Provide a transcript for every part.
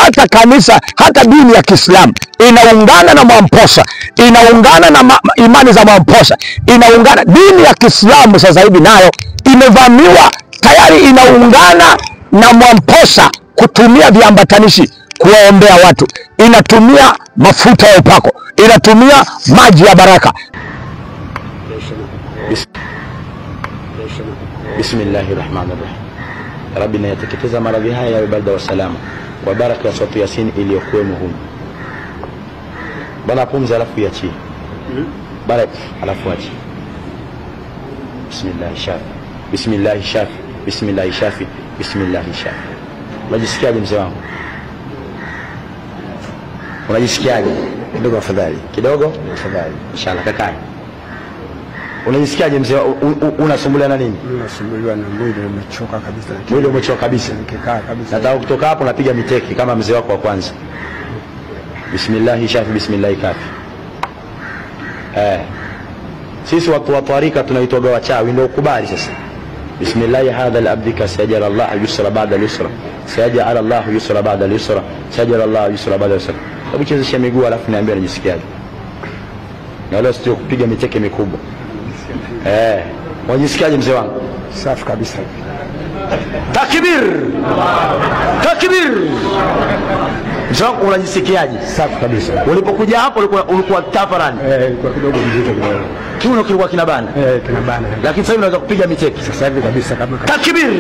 hata kanisa hata dini ya Kiislamu inaungana na Mwamposa, inaungana na ma, imani za Mwamposa, inaungana. Dini ya Kiislamu sasa hivi nayo imevamiwa tayari, inaungana na Mwamposa kutumia viambatanishi kuwaombea watu, inatumia mafuta ya upako, inatumia maji ya baraka. Bismillahi rahmani rahim. Rabbi, nayateketeza maradhi haya yawe barda wa salama kwa baraka ya suratu Yasin iliyokuwemo humu. Bana pumzi, alafu iachie barak, alafu achie. Bismillahi shafi, bismillahi shafi, bismillahi shafi, bismillahi shafi. Unajisikiaje mzee wangu? Unajisikiaje? Kidogo afadhali, kidogo afadhali. Inshallah, kakae. Unajisikiaje mzee? wa- u- u- Unasumbuliwa na nini? Nasumbuliwa na mwili umechoka kabisa, lakini Mwili umechoka kabisa. nikikaa kabisa Nataka kutoka hapo napiga miteki kama mzee wako wa kwanza. Bismillahi shafi, bismillahi kafi. Eh. Sisi watu wa tarika tunaitwaga wachawi, ndio ukubali sasa. Bismillahi hadha al-abdika sayajal Allah yusra ba'da al-yusra. Sayajal Allah yusra ba'da al-yusra. Sayajal Allah yusra ba'da al-yusra. Hebu chezesha miguu alafu niambie unajisikiaje. Na leo sio kupiga miteke mikubwa. Eh. Unajisikiaje mzee wangu? safi kabisa. Takbir! Takbir! Mzee wangu unajisikiaje? Safi kabisa. Ulipokuja hapo ulikuwa ulikuwa tafarani. Eh, ilikuwa kidogo mzito kidogo. Kiuno kilikuwa kinabana. Eh, kinabana. Lakini sasa hivi unaweza kupiga miteki. Sasa hivi kabisa kama Takbir!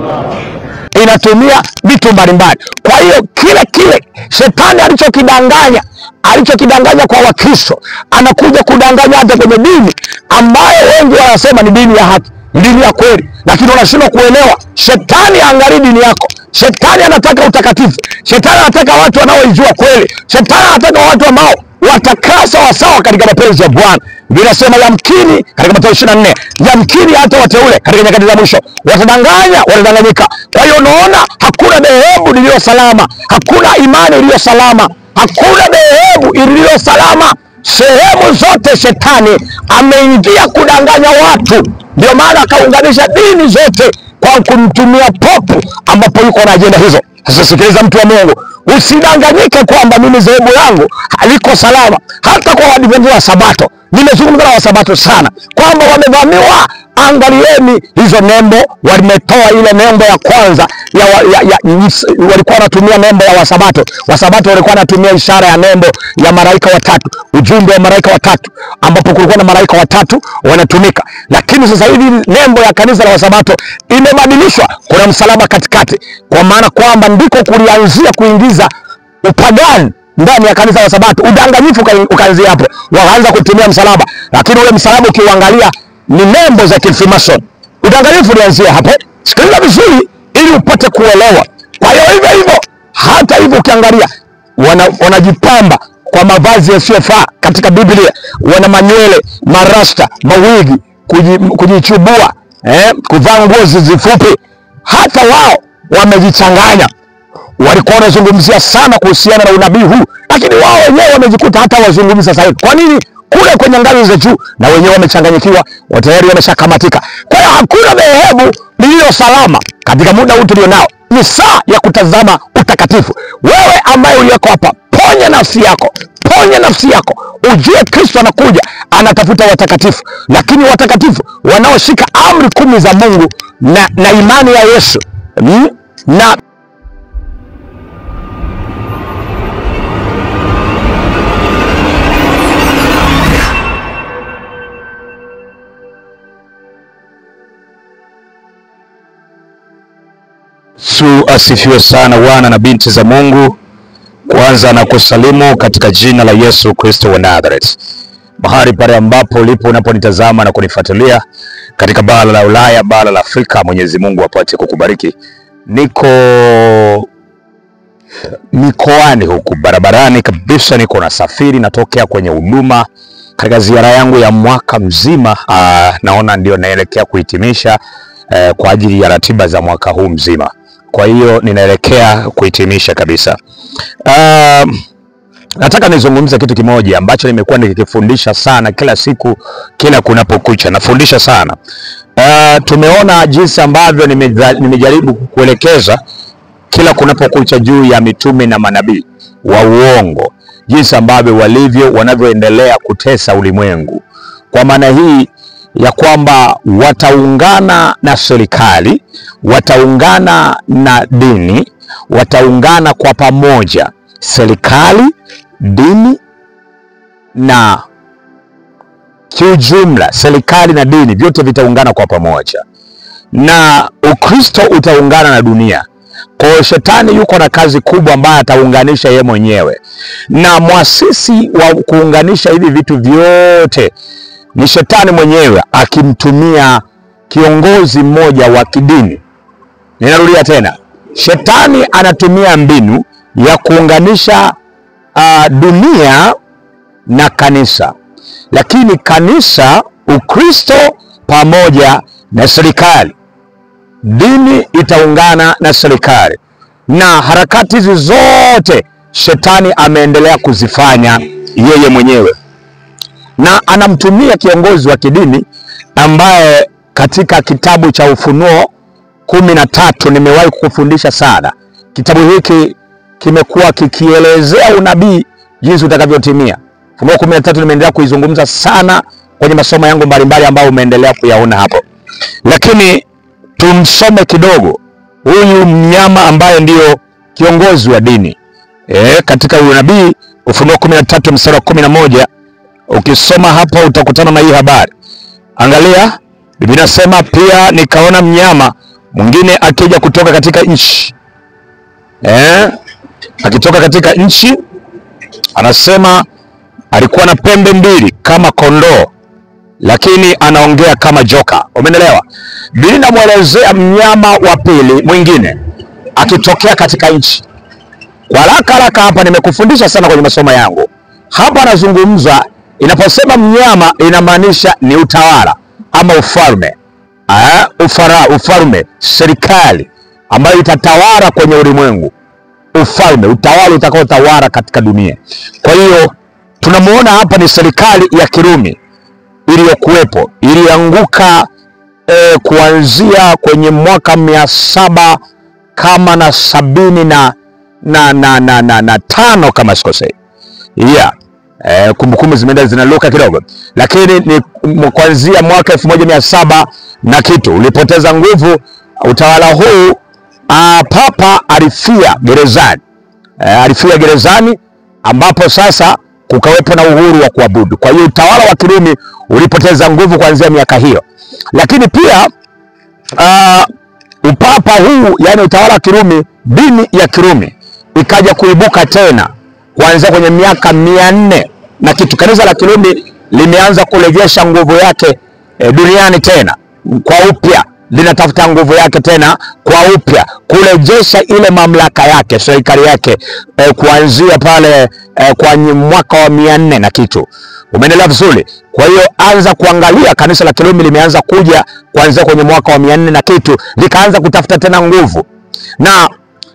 inatumia vitu mbalimbali. Kwa hiyo kile kile shetani alichokidanganya alichokidanganya kwa Wakristo anakuja kudanganya hata kwenye dini ambayo wengi wanasema ni dini ya haki, ni dini ya kweli, lakini wanashindwa kuelewa. Shetani haangalii dini yako. Shetani anataka utakatifu. Shetani anataka watu wanaoijua kweli. Shetani anataka watu ambao watakaa sawasawa katika mapenzi ya Bwana. Vinasema yamkini katika Mathayo ishirini na nne yamkini hata wateule katika nyakati za mwisho watadanganya, watadanganyika. Kwa hiyo unaona, hakuna dhehebu liliyo salama, hakuna imani iliyo salama, hakuna dhehebu iliyo salama. Sehemu zote shetani ameingia kudanganya watu, ndio maana akaunganisha dini zote kwa kumtumia popu, ambapo yuko na ajenda hizo. Sasa sikiliza, mtu wa Mungu, usidanganyike kwamba mimi dhehebu yangu haliko salama. Hata kwa Waadventista wa Sabato, nimezungumza na Wasabato sana kwamba wamevamiwa. Angalieni hizo nembo, wametoa ile nembo ya kwanza ya, wa, ya, ya ns- walikuwa wanatumia nembo ya Wasabato. Wasabato walikuwa wanatumia ishara ya nembo ya malaika watatu, ujumbe wa malaika watatu, ambapo kulikuwa na malaika watatu wanatumika. Lakini sasa hivi nembo ya kanisa la Wasabato imebadilishwa, kuna msalaba katikati, kwa maana kwamba ndiko kulianzia kuingiza upagani ndani ya kanisa la Sabato. Udanganyifu uka- ukaanzia hapo, wakaanza kutumia msalaba, lakini ule msalaba ukiuangalia ni nembo za Freemason. Udanganyifu ulianzia hapo. Sikiliza vizuri ili upate kuelewa. Kwa hiyo hivyo hivyo, hata hivyo ukiangalia wana, wanajipamba kwa mavazi yasiyofaa katika Biblia, wana manywele, marasta, mawigi, kuji- kujichubua, eh, kuvaa nguo zifupi. Hata wao wamejichanganya walikuwa wanazungumzia sana kuhusiana na unabii huu, lakini wao wenyewe wamejikuta hata wazungumzi sasa hivi. Kwa nini? Kule kwenye ngazi za juu na wenyewe wamechanganyikiwa, wa- tayari wameshakamatika. Kwa hiyo hakuna dhehebu lililo salama katika muda huu tulionao. Ni saa ya kutazama utakatifu. Wewe ambaye uliyoko hapa, ponya nafsi yako, ponya nafsi yako, ujue Kristo anakuja, anatafuta watakatifu, lakini watakatifu wanaoshika amri kumi za Mungu na, na imani ya Yesu mm? na Yesu asifiwe sana, wana na binti za Mungu. Kwanza na kusalimu katika jina la Yesu Kristo wa Nazareth, mahali pale ambapo ulipo unaponitazama na kunifuatilia katika bara la Ulaya, bara la Afrika, Mwenyezi Mungu apate kukubariki. Niko mikoani huku barabarani kabisa, niko nasafiri, natokea kwenye huduma katika ziara yangu ya mwaka mzima. Aa, naona ndio naelekea kuhitimisha eh, kwa ajili ya ratiba za mwaka huu mzima. Kwa hiyo ninaelekea kuhitimisha kabisa. Um, nataka nizungumze kitu kimoja ambacho nimekuwa nikikifundisha sana kila siku, kila kunapokucha nafundisha sana. Uh, tumeona jinsi ambavyo nimeja- nimejaribu kuelekeza kila kunapokucha juu ya mitume na manabii wa uongo, jinsi ambavyo walivyo wanavyoendelea kutesa ulimwengu. Kwa maana hii ya kwamba wataungana na serikali, wataungana na dini, wataungana kwa pamoja, serikali, dini na kiujumla, serikali na dini vyote vitaungana kwa pamoja, na Ukristo utaungana na dunia. Kwa hiyo shetani yuko na kazi kubwa ambayo ataunganisha yeye mwenyewe, na mwasisi wa kuunganisha hivi vitu vyote ni shetani mwenyewe akimtumia kiongozi mmoja wa kidini. Ninarudia tena, shetani anatumia mbinu ya kuunganisha uh, dunia na kanisa, lakini kanisa, Ukristo pamoja na serikali, dini itaungana na serikali, na harakati hizi zote shetani ameendelea kuzifanya yeye mwenyewe na anamtumia kiongozi wa kidini ambaye katika kitabu cha Ufunuo kumi na tatu nimewahi kukufundisha sana. Kitabu hiki kimekuwa kikielezea unabii jinsi utakavyotimia. Ufunuo kumi na tatu nimeendelea kuizungumza sana kwenye masomo yangu mbalimbali ambayo umeendelea kuyaona hapo, lakini tumsome kidogo huyu mnyama ambaye ndiyo kiongozi wa dini e, katika unabii Ufunuo kumi na tatu mstari wa kumi na moja Ukisoma hapo utakutana na hii habari. Angalia, Biblia inasema pia nikaona mnyama mwingine akija kutoka katika nchi eh, akitoka katika nchi, anasema alikuwa na pembe mbili kama kondoo, lakini anaongea kama joka. Umeelewa? Biblia inamwelezea mnyama wa pili mwingine akitokea katika nchi. Kwa haraka haraka hapa nimekufundisha sana kwenye masomo yangu. Hapa anazungumza Inaposema mnyama inamaanisha ni utawala ama ufalme aa, ufara, ufalme, serikali ambayo itatawala kwenye ulimwengu, ufalme, utawala utakaotawala katika dunia. Kwa hiyo tunamuona hapa ni serikali ya Kirumi iliyokuwepo, ilianguka eh, kuanzia kwenye mwaka mia saba kama na sabini na, na, na, na, na, na tano kama sikosei, yeah. Eh, kumbukumbu zimeenda zinaluka kidogo, lakini ni m- kuanzia mwaka elfu moja mia saba na kitu ulipoteza nguvu utawala huu. Ah, papa alifia gerezani eh, alifia gerezani ambapo sasa kukawepo na uhuru wa kuabudu. Kwa hiyo utawala wa Kirumi ulipoteza nguvu kuanzia miaka hiyo, lakini pia ah, upapa huu, yani utawala wa Kirumi, dini ya Kirumi ikaja kuibuka tena kuanzia kwenye miaka mia nne na kitu. Kanisa la Kirumi limeanza kurejesha nguvu yake e, duniani tena kwa upya, linatafuta nguvu yake tena kwa upya, kurejesha ile mamlaka yake, serikali yake e, kuanzia pale e, kwa mwaka wa mia nne na kitu. Umeendelea vizuri. Kwa hiyo anza kuangalia, kanisa la Kirumi limeanza kuja kuanzia kwenye mwaka wa mia nne na kitu, likaanza kutafuta tena nguvu na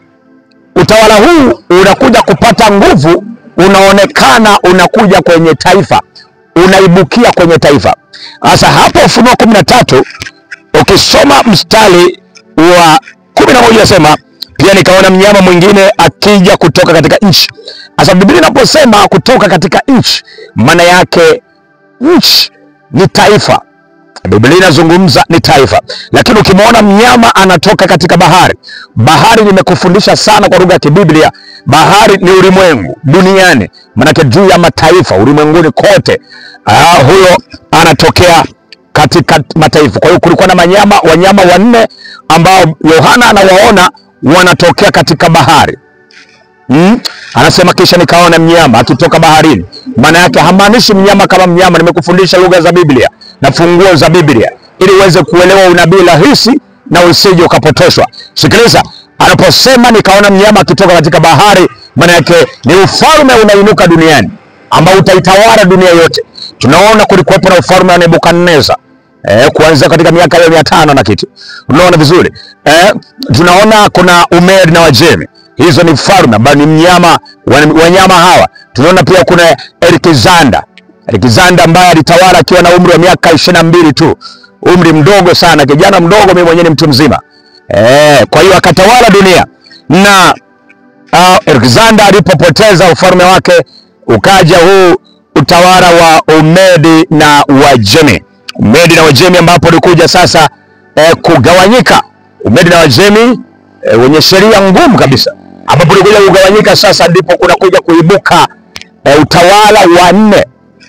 utawala huu unakuja kupata nguvu, unaonekana unakuja kwenye taifa, unaibukia kwenye taifa. Sasa hapo Ufunuo kumi na tatu ukisoma mstari wa kumi na moja asema pia nikaona mnyama mwingine akija kutoka katika nchi. Sasa Biblia inaposema kutoka katika nchi, maana yake nchi ni taifa. Biblia inazungumza ni taifa, lakini ukimwona mnyama anatoka katika bahari, bahari nimekufundisha sana kwa lugha ya Kibiblia, bahari ni ulimwengu duniani, manake juu ya mataifa ulimwenguni kote. Ah, huyo anatokea katika mataifa. Kwa hiyo kulikuwa na manyama, wanyama wanne ambao Yohana anawaona wanatokea katika bahari. Mm? Anasema kisha nikaona mnyama akitoka baharini. Maana yake hamaanishi mnyama kama mnyama. Nimekufundisha lugha za Biblia na funguo za Biblia ili uweze kuelewa unabii rahisi na usije ukapotoshwa. Sikiliza, anaposema nikaona mnyama akitoka katika bahari, maana yake ni ufalme unainuka duniani ambao utaitawala dunia yote. Tunaona kulikuwepo na ufalme wa Nebukadneza eh, kuanzia katika miaka hiyo mia tano na kitu. Unaona vizuri eh, tunaona kuna Umeri na Wajemi hizo ni falme ambayo ni mnyama wa- wanyama hawa. Tunaona pia kuna Alexander Alexander ambaye alitawala akiwa na umri wa miaka ishirini na mbili tu, umri mdogo sana, kijana mdogo, mimi mwenyewe ni mtu mzima eh. Kwa hiyo akatawala dunia. na uh, Alexander alipopoteza ufalme wake ukaja huu utawala wa Umedi na Wajemi. Umedi na Wajemi ambapo ulikuja sasa eh, kugawanyika. Umedi na Wajemi eh, wenye sheria ngumu kabisa, ambapo ulikuja kugawanyika. Sasa ndipo kunakuja kuibuka eh, utawala wa nne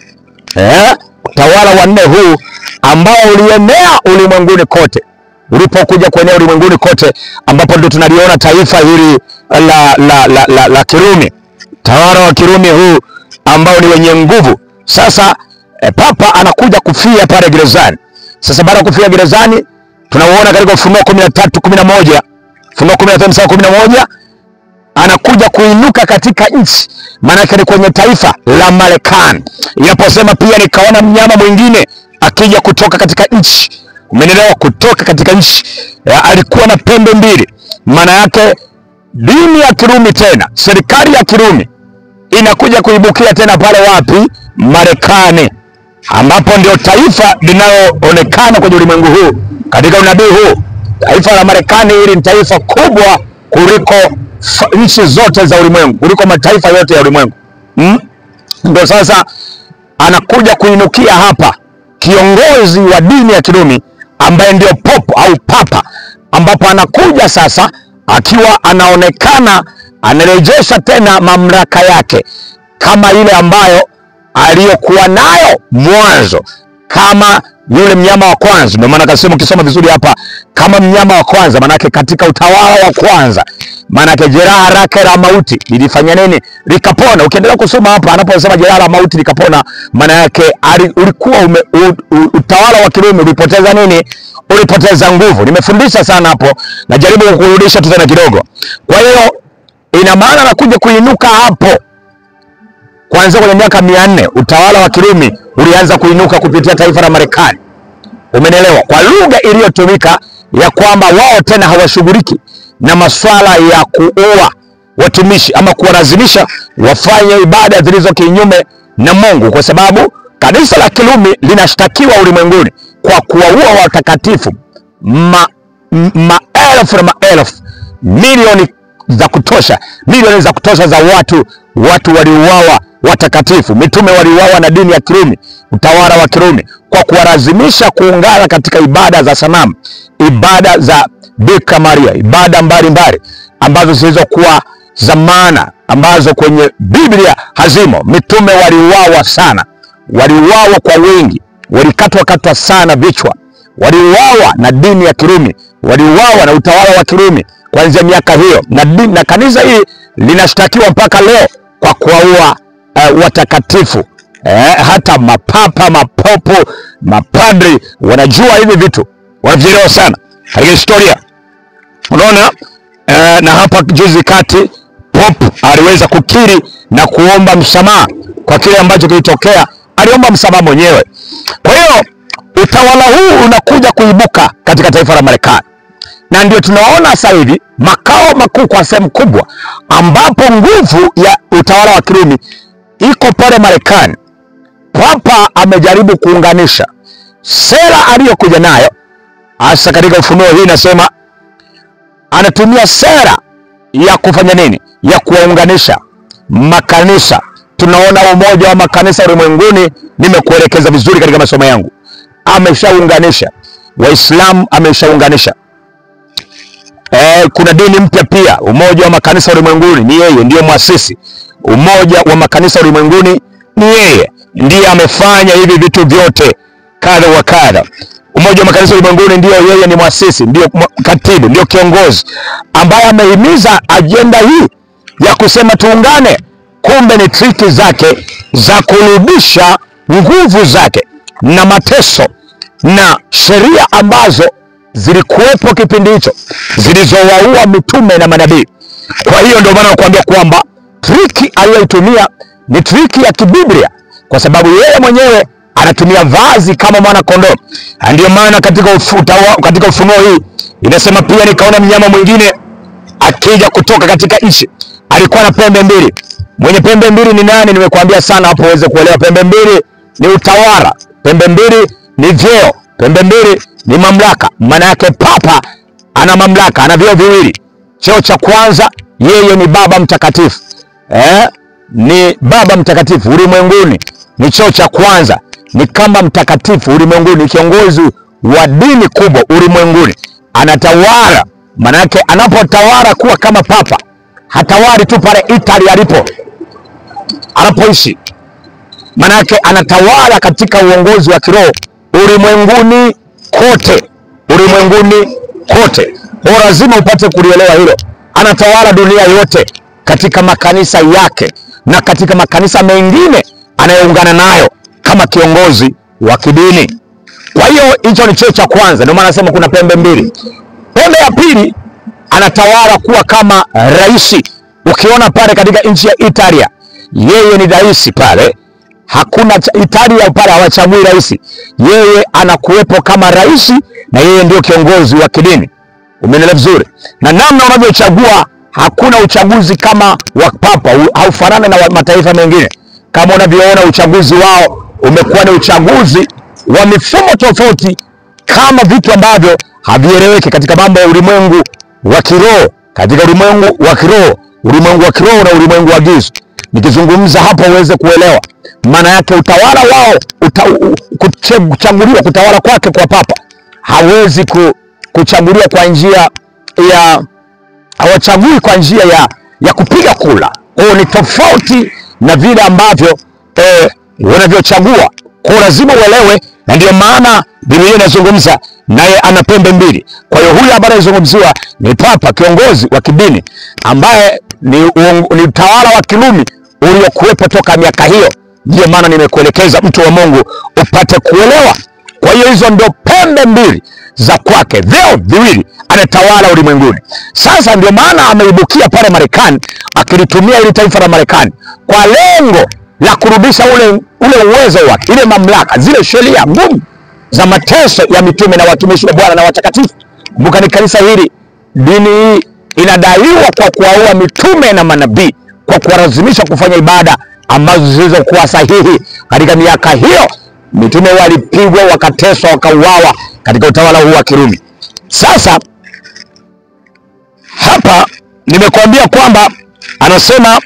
eh, utawala wa nne huu ambao ulienea ulimwenguni kote ulipokuja kuenea ulimwenguni kote, ambapo ndio tunaliona taifa hili la, la, la, la, la Kirumi, utawala wa Kirumi huu ambao ni wenye nguvu. Sasa eh, papa anakuja kufia pale gerezani. Sasa baada ya kufia gerezani, tunauona katika Ufunuo kumi na tatu kumi na moja Ufunuo kumi na tatu mstari kumi na moja anakuja kuinuka katika nchi, maanake ni kwenye taifa la Marekani. Inaposema pia nikaona mnyama mwingine akija kutoka katika nchi, umenelewa, kutoka katika nchi ya, alikuwa na pembe mbili. Maana yake dini ya Kirumi tena, serikali ya Kirumi inakuja kuibukia tena pale wapi? Marekani, ambapo ndio taifa linaloonekana kwenye ulimwengu huu katika unabii huu. Taifa la Marekani hili ni taifa kubwa kuliko fa- nchi zote za ulimwengu, kuliko mataifa yote ya ulimwengu mm? Ndio sasa anakuja kuinukia hapa kiongozi wa dini ya Kirumi ambaye ndio popo au papa, ambapo anakuja sasa akiwa anaonekana anarejesha tena mamlaka yake kama ile ambayo aliyokuwa nayo mwanzo, kama yule mnyama wa kwanza. Ndio maana akasema, ukisoma vizuri hapa, kama mnyama wa kwanza, maanake katika utawala wa kwanza, maanake jeraha lake la mauti lilifanya nini? Likapona. Ukiendelea kusoma hapa, anaposema jeraha la mauti likapona, maana yake ali- ulikuwa ume, u, u, utawala wa Kirumi ulipoteza nini? Ulipoteza nguvu. Nimefundisha sana hapo, najaribu kukurudisha tu tena kidogo. Kwa hiyo ina maana anakuja kuinuka hapo kuanzia kwenye miaka mia nne utawala wa Kirumi ulianza kuinuka kupitia taifa la Marekani. Umenielewa? Kwa lugha iliyotumika ya kwamba wao tena hawashughuliki na masuala ya kuua watumishi ama kuwalazimisha wafanye ibada zilizo kinyume na Mungu, kwa sababu kanisa la Kirumi linashtakiwa ulimwenguni kwa kuwaua watakatifu ma, m- maelfu na maelfu, milioni za kutosha, milioni za kutosha za watu, watu waliuawa watakatifu, mitume waliuawa na dini ya Kirumi, utawala wa Kirumi, kwa kuwalazimisha kuungana katika ibada za sanamu, ibada za Bikira Maria, ibada mbalimbali ambazo zilizokuwa za maana, ambazo kwenye Biblia hazimo. Mitume waliuawa sana, waliuawa kwa wingi, walikatwa katwa sana vichwa, waliuawa na dini ya Kirumi, waliuawa na utawala wa Kirumi kuanzia miaka hiyo, na, dini, na kanisa hili linashtakiwa mpaka leo kwa kuwaua uh, watakatifu eh, hata mapapa, mapopo, mapadri wanajua hivi vitu, wanavielewa sana katika historia. Unaona eh, na hapa juzi kati Pop aliweza kukiri na kuomba msamaha kwa kile ambacho kilitokea, aliomba msamaha mwenyewe. Kwa hiyo utawala huu unakuja kuibuka katika taifa la Marekani, na ndio tunaona sasa hivi makao makuu kwa sehemu kubwa, ambapo nguvu ya utawala wa Kirumi iko pale Marekani. Papa amejaribu kuunganisha sera aliyokuja nayo, hasa katika Ufunuo hii inasema anatumia sera ya kufanya nini? Ya kuwaunganisha makanisa. Tunaona umoja wa makanisa ulimwenguni, nimekuelekeza vizuri katika masomo yangu. Ameshaunganisha Waislamu, ameshaunganisha Eh, kuna dini mpya pia, umoja wa makanisa ulimwenguni, ni yeye ndiyo mwasisi. Umoja wa makanisa ulimwenguni ni yeye ndiye amefanya hivi vitu vyote kadha wa kadha. Umoja wa makanisa ulimwenguni ndio yeye ni mwasisi, ndio mwa- katibu, ndio kiongozi ambaye amehimiza ajenda hii ya kusema tuungane. Kumbe ni triki zake za kurudisha nguvu zake na mateso na sheria ambazo zilikuwepo kipindi hicho zilizowaua mitume na manabii. Kwa hiyo ndio maana nakuambia kwamba triki aliyoitumia ni triki ya kibiblia, kwa sababu yeye mwenyewe anatumia vazi kama mwana kondoo. Na Ndio maana katika, ufuta, katika Ufunuo hii inasema pia, nikaona mnyama mwingine akija kutoka katika nchi, alikuwa na pembe mbili. Mwenye pembe mbili ni nani? Nimekuambia sana hapo uweze kuelewa. Pembe mbili ni utawala, pembe mbili ni vyeo, pembe mbili ni mamlaka. Maana yake papa ana mamlaka, ana vyeo viwili. Cheo cha kwanza, yeye ni Baba Mtakatifu eh? Ni Baba Mtakatifu ulimwenguni, ni cheo cha kwanza, ni kama mtakatifu ulimwenguni, ni kiongozi wa dini kubwa ulimwenguni, anatawala. Maanake anapotawala kuwa kama papa, hatawali tu pale Italy alipo anapoishi, maanake anatawala katika uongozi wa kiroho ulimwenguni kote, ulimwenguni kote. Kwa hiyo lazima upate kulielewa hilo. Anatawala dunia yote katika makanisa yake na katika makanisa mengine anayoungana nayo kama kiongozi wa kidini. Kwa hiyo hicho ni cheo cha kwanza, ndio maana nasema kuna pembe mbili. Pembe ya pili, anatawala kuwa kama rais. Ukiona pale katika nchi ya Italia, yeye ni rais pale, hakuna cha- Italia pale hawachagui rais, yeye anakuwepo kama rais na yeye ndio kiongozi wa kidini. Umeelewa vizuri? Na namna unavyochagua, hakuna uchaguzi kama wa papa, u- haufanani na wa mataifa mengine. Kama unavyoona uchaguzi wao umekuwa ni uchaguzi wa mifumo tofauti, kama vitu ambavyo havieleweki katika mambo ya ulimwengu wa kiroho, katika ulimwengu wa kiroho, ulimwengu wa kiroho na ulimwengu wa giza. Nikizungumza hapo uweze kuelewa maana yake, utawala wao uta, u- kuche- kuchaguliwa, kutawala kwake kwa papa hawezi ku, kuchaguliwa kwa njia ya hawachagui kwa njia ya, ya kupiga kula. Kwa hiyo ni tofauti na vile ambavyo eh, wanavyochagua. Kwa hiyo lazima uelewe, na ndio maana Biblia inazungumza naye ana pembe mbili. Kwa hiyo huyu ambaye anazungumziwa ni papa, kiongozi wa kidini ambaye ni, uong- ni utawala wa Kirumi uliokuwepo toka miaka hiyo. Ndiyo maana nimekuelekeza mtu wa Mungu upate kuelewa. Kwa hiyo hizo ndio pembe mbili za kwake, vyeo viwili, anatawala ulimwenguni. Sasa ndio maana ameibukia pale Marekani, akilitumia ili taifa la Marekani kwa lengo la kurudisha ule, ule uwezo wake, ile mamlaka, zile sheria ngumu za mateso ya mitume na watumishi wa Bwana na watakatifu. Kumbuka ni kanisa hili, dini hii inadaiwa kwa kuwaua mitume na manabii, kwa kuwalazimisha kufanya ibada ambazo zilizokuwa sahihi. Katika miaka hiyo mitume walipigwa, wakateswa, wakauawa katika utawala huu wa Kirumi. Sasa hapa nimekuambia kwamba anasema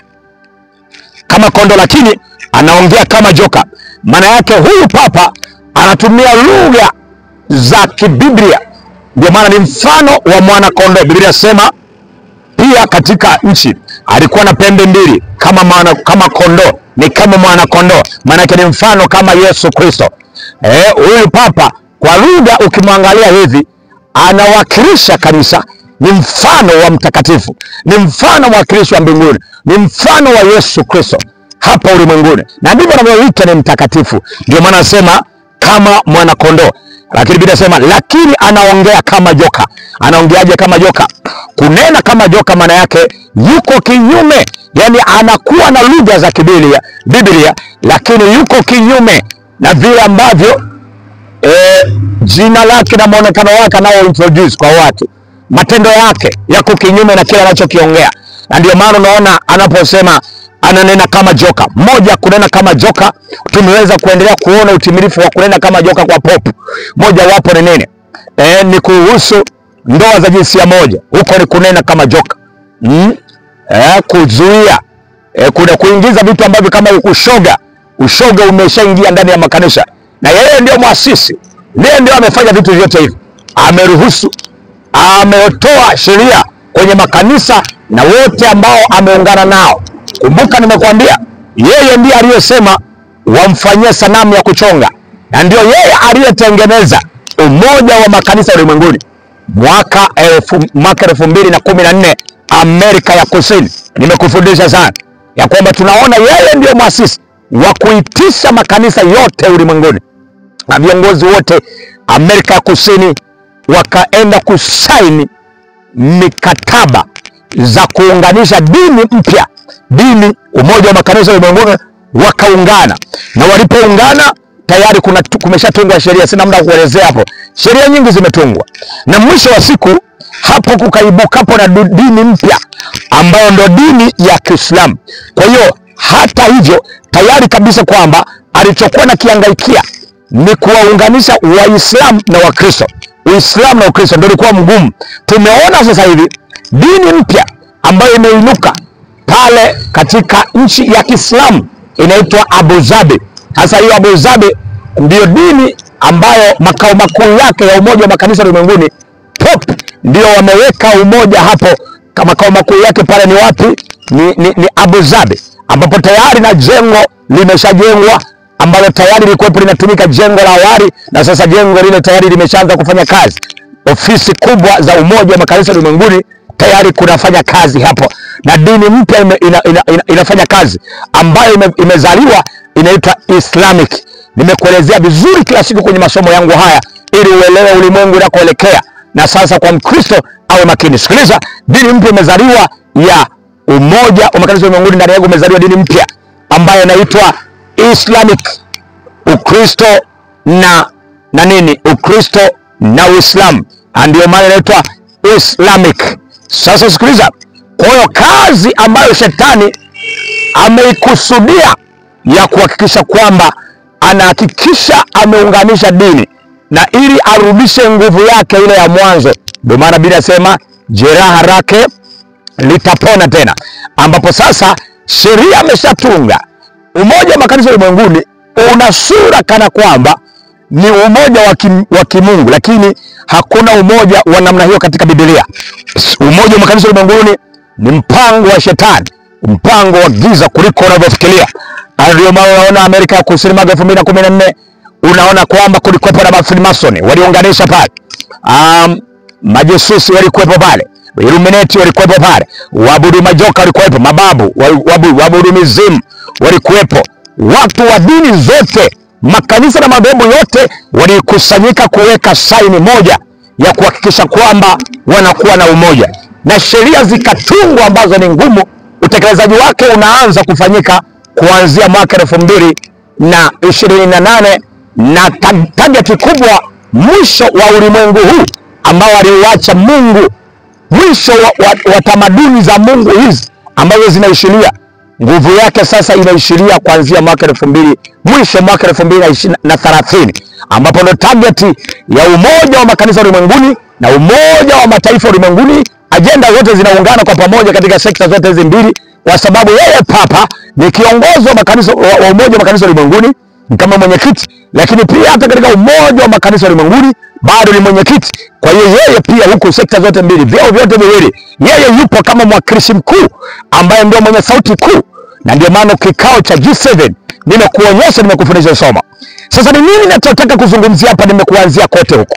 kama kondo, lakini anaongea kama joka. Maana yake huyu papa anatumia lugha za kibiblia, ndio maana ni mfano wa mwana kondoo. Biblia inasema pia katika nchi alikuwa na pembe mbili kama mwana, kama kondoo, ni kama mwana kondoo, maanake ni mfano kama Yesu Kristo. Eh, huyu papa kwa lugha ukimwangalia hivi anawakilisha kanisa, ni mfano wa mtakatifu, ni mfano mwakilishi wa mbinguni, ni mfano wa Yesu Kristo hapa ulimwenguni, na ndivyo anavyoita ni mtakatifu. Ndio maana anasema kama mwana kondoo, lakini Biblia inasema lakini anaongea kama joka. Anaongeaje kama joka? Kunena kama joka maana yake yuko kinyume, yani anakuwa na lugha za kibiblia Biblia, lakini yuko kinyume na vile ambavyo eh, jina lake na mwonekano wake anao introduce kwa watu, matendo yake yako kinyume na kile anachokiongea, na ndio maana unaona anaposema ananena kama joka. Moja, kunena kama joka, tumeweza kuendelea kuona utimilifu wa kunena kama joka kwa popu. Moja wapo ni nini? E, ni kuhusu ndoa za jinsia moja, huko ni kunena kama joka mm? E, kuzuia e, kuna kuingiza vitu ambavyo kama ushoga. Ushoga umeshaingia ndani ya makanisa, na yeye ndio mwasisi, ndiye ndio amefanya vitu vyote hivi, ameruhusu ametoa sheria kwenye makanisa na wote ambao ameungana nao. Kumbuka nimekuambia yeye ndiye aliyesema wamfanyie sanamu ya kuchonga, na ndio yeye aliyetengeneza umoja wa makanisa ulimwenguni mwaka elfu mwaka elfu mbili na kumi na nne Amerika ya Kusini. Nimekufundisha sana ya kwamba tunaona yeye ndiyo mwasisi wa kuitisha makanisa yote ulimwenguni na viongozi wote Amerika ya Kusini wakaenda kusaini mikataba za kuunganisha dini mpya, dini umoja wa makanisa ulimwenguni wakaungana, na walipoungana tayari kuna kumeshatungwa sheria, sina muda wa kuelezea hapo. Sheria nyingi zimetungwa, na mwisho wa siku hapo kukaibukapo na du- dini mpya ambayo ndo dini ya Kiislamu. Kwa hiyo hata hivyo tayari kabisa kwamba alichokuwa na kiangaikia ni kuwaunganisha Waislamu na Wakristo, Uislamu na Ukristo ndio ulikuwa mgumu. Tumeona sasa hivi dini mpya ambayo imeinuka pale katika nchi ya Kiislamu inaitwa Abu Dhabi. Sasa hiyo Abu Dhabi ndiyo dini ambayo makao makuu yake ya umoja wa makanisa ulimwenguni POP ndio wameweka umoja hapo. Ka- Makao makuu yake pale ni wapi? Ni, ni, ni Abu Dhabi, ambapo tayari na jengo limeshajengwa ambalo tayari lilikuwepo linatumika jengo la awali, na sasa jengo lile tayari limeshaanza kufanya kazi. Ofisi kubwa za umoja wa makanisa ulimwenguni tayari kunafanya kazi hapo, na dini mpya ime, ina, ina, ina, inafanya kazi ambayo ime, imezaliwa inaitwa Islamic. Nimekuelezea vizuri kila siku kwenye masomo yangu haya ili uelewe ulimwengu unakoelekea, na sasa kwa Mkristo awe makini. Sikiliza, dini mpya imezaliwa ya umoja wa makanisa ulimwenguni, ndani yake umezaliwa dini mpya ambayo inaitwa Islamic. Ukristo na na nini? Ukristo na Uislamu, Na ndio maana inaitwa Islamic. Sasa sikiliza, kwa hiyo kazi ambayo shetani ameikusudia ya kuhakikisha kwamba anahakikisha ameunganisha dini na ili arudishe nguvu yake ile ya mwanzo. Ndio maana Biblia inasema jeraha lake litapona tena, ambapo sasa sheria ameshatunga. Umoja wa makanisa ulimwenguni una sura kana kwamba ni umoja wa kim- wa kimungu, lakini hakuna umoja wa namna hiyo katika Biblia. Umoja wa makanisa ulimwenguni ni mpango wa shetani, mpango wa giza kuliko unavyofikiria. Na Ndio maana unaona Amerika ya Kusini mwaka elfu mbili na kumi na nne unaona kwamba kulikuwepo na mafrimasoni waliunganisha pale, um, majesusi walikuwepo pale, Illuminati walikuwepo pale, waabudu majoka walikuwepo, mababu wa- wabu- waabudu mizimu walikuwepo, watu wa dini zote, makanisa na madhehebu yote walikusanyika kuweka saini moja ya kuhakikisha kwamba wanakuwa na umoja, na sheria zikatungwa ambazo ni ngumu. Utekelezaji wake unaanza kufanyika kuanzia mwaka elfu mbili na ishirini na nane na ta- targeti kubwa, mwisho wa ulimwengu huu ambao aliuacha Mungu mwisho wa, wa, wa tamaduni za Mungu hizi ambazo zinaishiria nguvu yake sasa inaishiria kuanzia mwaka elfu mbili mwisho mwaka elfu mbili na ishirini na thelathini ambapo ndo targeti ya umoja wa makanisa ulimwenguni na umoja wa mataifa ulimwenguni. Ajenda zote zinaungana kwa pamoja katika sekta zote hizi mbili, kwa sababu yeye Papa ni kiongozi wa makanisa wa, wa umoja wa makanisa ulimwenguni ni kama mwenyekiti, lakini pia hata katika umoja wa makanisa ulimwenguni bado ni mwenyekiti. Kwa hiyo yeye pia huku sekta zote mbili, vyeo vyote viwili, yeye yupo kama mwakilishi mkuu ambaye ndio mwenye sauti kuu, na ndio maana kikao cha G7 nimekuonyesha, nimekufundisha somo. Sasa ni nini nachotaka kuzungumzia hapa? Nimekuanzia kote huko.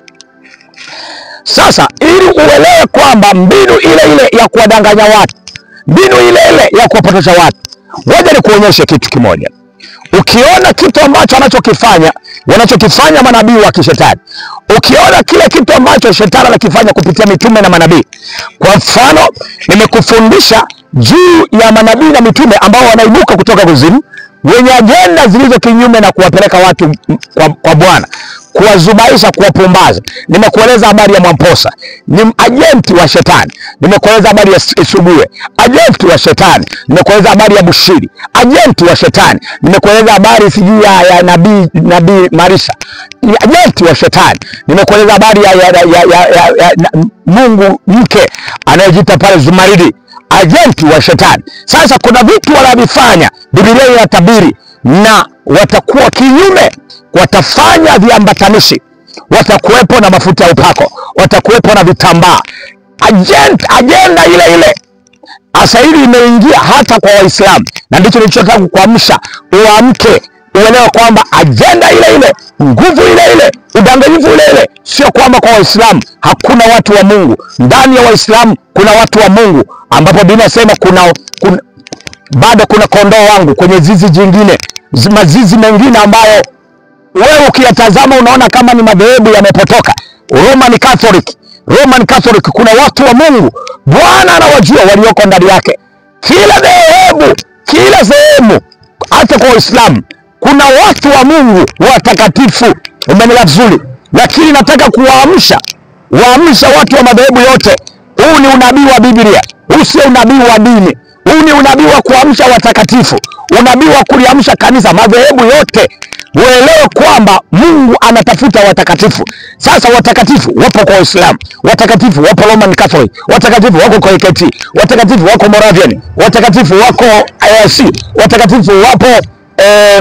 Sasa ili uelewe kwamba mbinu ile ile ya kuwadanganya watu, mbinu ile ile ya kuwapotosha watu, ngoja nikuonyeshe kitu kimoja. Ukiona kitu ambacho anachokifanya wanachokifanya manabii wa kishetani, ukiona kile kitu ambacho shetani anakifanya kupitia mitume na manabii. Kwa mfano, nimekufundisha juu ya manabii na mitume ambao wanaibuka kutoka kuzimu wenye ajenda zilizo kinyume na kuwapeleka watu m- kwa, kwa Bwana, kuwazubaisha, kuwapumbaza. Nimekueleza habari ya Mwamposa, ni ajenti wa shetani. Nimekueleza habari ya S- Subuye, ajenti wa shetani. Nimekueleza habari ya Bushiri, ajenti wa shetani. Nimekueleza habari sijui ya, ya nabii nabii Marisa, ni ajenti wa shetani. Nimekueleza habari ya, ya, ya, ya, ya, ya, ya na, Mungu mke anayejiita pale Zumaridi ajenti wa shetani. Sasa kuna vitu wanavifanya, Biblia inatabiri na watakuwa kinyume, watafanya viambatanishi, watakuwepo na mafuta ya upako, watakuwepo na vitambaa, Agent, ajenda ile ile Sasa hili limeingia hata kwa Waislamu, na ndicho nilichotaka kukuamsha uamke, uelewe kwamba ajenda ile ile, nguvu ile ile, udanganyifu ile ile. Sio kwamba kwa Waislamu hakuna watu wa Mungu. Ndani ya Waislamu kuna watu wa Mungu, ambapo Biblia inasema kuna, kuna bado kuna kondoo wangu kwenye zizi jingine, zi- mazizi mengine ambayo wewe ukiyatazama unaona kama ni madhehebu yamepotoka. Roman Catholic, Roman Catholic, kuna watu wa Mungu, Bwana anawajua walioko ndani yake. Kila dhehebu, kila sehemu, hata kwa Waislamu kuna watu wa Mungu watakatifu. Umeelewa vizuri? Lakini nataka kuwaamsha, waamsha watu wa madhehebu yote. Huu ni unabii wa Biblia, huu sio unabii wa dini. Huu ni unabii wa kuamsha watakatifu, unabii wa kuliamsha kanisa, madhehebu yote uelewe kwamba Mungu anatafuta watakatifu. Sasa watakatifu wapo kwa Waislamu, watakatifu wapo Roman Catholic, watakatifu wako kwa AKT, watakatifu wako Moravian, watakatifu wako IRC, watakatifu wapo eh,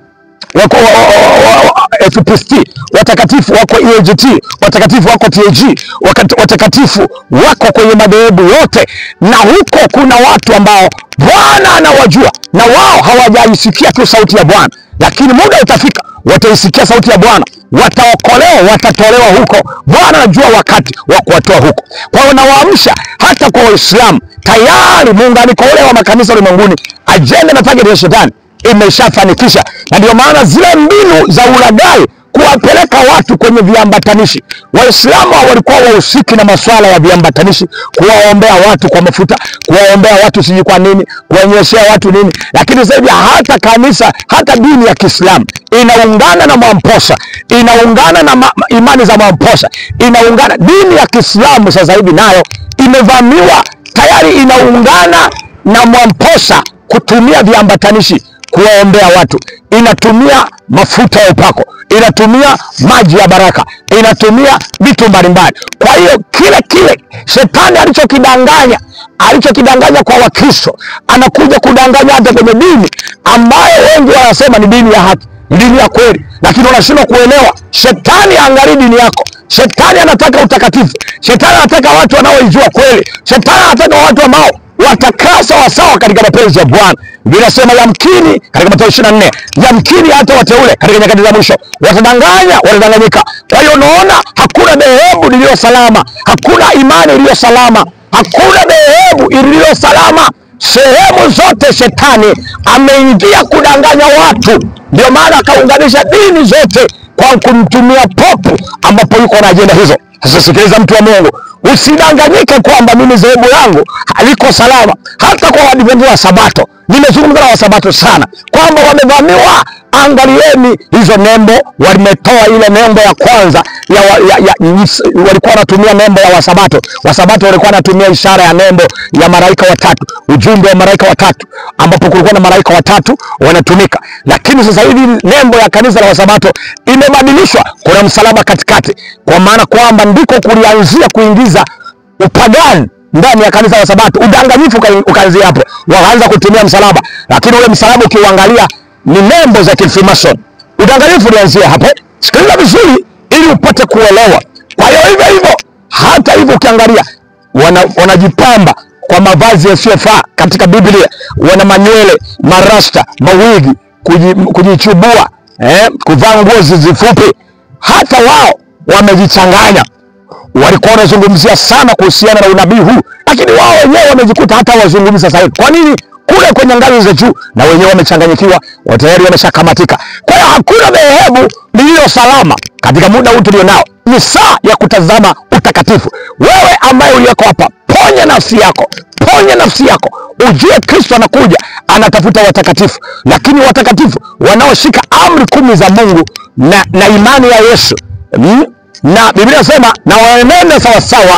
wako wa- wa- wa- wa- FPST, watakatifu wako EAGT, watakatifu wako TAG, wakati- watakatifu wako kwenye madhehebu yote, na huko kuna watu ambao Bwana anawajua na wao hawajaisikia tu sauti ya Bwana, lakini muda utafika wataisikia sauti ya Bwana, wataokolewa, watatolewa huko. Bwana anajua wakati wa kuwatoa huko. Kwa hiyo nawaamsha hata kwa Waislamu, tayari muunganiko ule wa makanisa ulimwenguni, ajenda na target ya shetani imeshafanikisha, na ndio maana zile mbinu za ulaghai kuwapeleka watu kwenye viambatanishi. Waislamu walikuwa wahusiki na masuala ya viambatanishi, kuwaombea watu kwa mafuta, kuwaombea watu sijui kwa nini, kuwanyeshea watu nini, lakini sasa hivi hata kanisa, hata dini ya Kiislamu inaungana na Mwamposa, inaungana na ma, ma- imani za Mwamposa, inaungana. Dini ya Kiislamu sasa hivi nayo imevamiwa tayari, inaungana na Mwamposa kutumia viambatanishi kuwaombea watu, inatumia mafuta ya upako, inatumia maji ya baraka, inatumia vitu mbalimbali. Kwa hiyo kile kile shetani alichokidanganya alichokidanganya kwa Wakristo anakuja kudanganya hata kwenye dini ambayo wengi wanasema ni dini ya haki, ni dini ya kweli, lakini unashindwa kuelewa. Shetani angalii dini yako. Shetani anataka utakatifu. Shetani anataka watu wanaoijua kweli. Shetani anataka watu ambao watakaa sawasawa katika mapenzi ya Bwana. Vinasema yamkini katika Mathayo 24, yamkini hata wateule katika nyakati za mwisho watadanganya, watadanganyika. Kwa hiyo unaona, hakuna dhehebu liliyo salama, hakuna imani iliyo salama, hakuna dhehebu iliyo salama. Sehemu zote shetani ameingia kudanganya watu, ndio maana akaunganisha dini zote kwa kumtumia popu, ambapo yuko na ajenda hizo. Sasa sikiliza, mtu wa Mungu, usidanganyike kwamba mimi dhehebu langu haliko salama. Hata kwa Waadventista wa Sabato, nimezungumza na Wasabato sana kwamba wamevamiwa. Angalieni hizo nembo, wametoa ile nembo ya kwanza ya, wa, ya, ya, walikuwa wanatumia nembo ya Wasabato. Wasabato walikuwa wanatumia ishara ya nembo ya malaika watatu, ujumbe wa malaika watatu, ambapo kulikuwa na malaika watatu wanatumika, lakini sasa hivi nembo ya kanisa la Wasabato imebadilishwa, kuna msalaba katikati, kwa maana kwamba ndiko kulianzia kuingiza upagani ndani ya kanisa la Sabato. Udanganyifu uka- ukaanzia hapo, wakaanza kutumia msalaba, lakini ule msalaba ukiuangalia ni nembo za Freemason. Udanganyifu ulianzia hapo. Sikiliza vizuri ili upate kuelewa. Kwa hiyo hivyo hivyo, hata hivyo ukiangalia wana, wanajipamba kwa mavazi yasiyofaa katika Biblia, wana manywele, marasta, mawigi, kuji- kujichubua, eh, kuvaa nguo zifupi. Hata wao wamejichanganya walikuwa wanazungumzia sana kuhusiana na unabii huu, lakini wao wenyewe wamejikuta hata wazungumzi sasa hivi. Kwa nini? Kule kwenye ngazi za juu na wenyewe wamechanganyikiwa, wa tayari wameshakamatika. Kwa hiyo hakuna dhehebu lililo salama katika muda huu tulionao. Ni saa ya kutazama utakatifu. Wewe ambaye uliyeko hapa, ponya nafsi yako, ponya nafsi yako, ujue Kristo anakuja, anatafuta watakatifu, lakini watakatifu wanaoshika amri kumi za Mungu na, na imani ya Yesu mm? na Biblia inasema na waenende sawasawa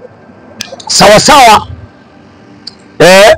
sawasawa eh,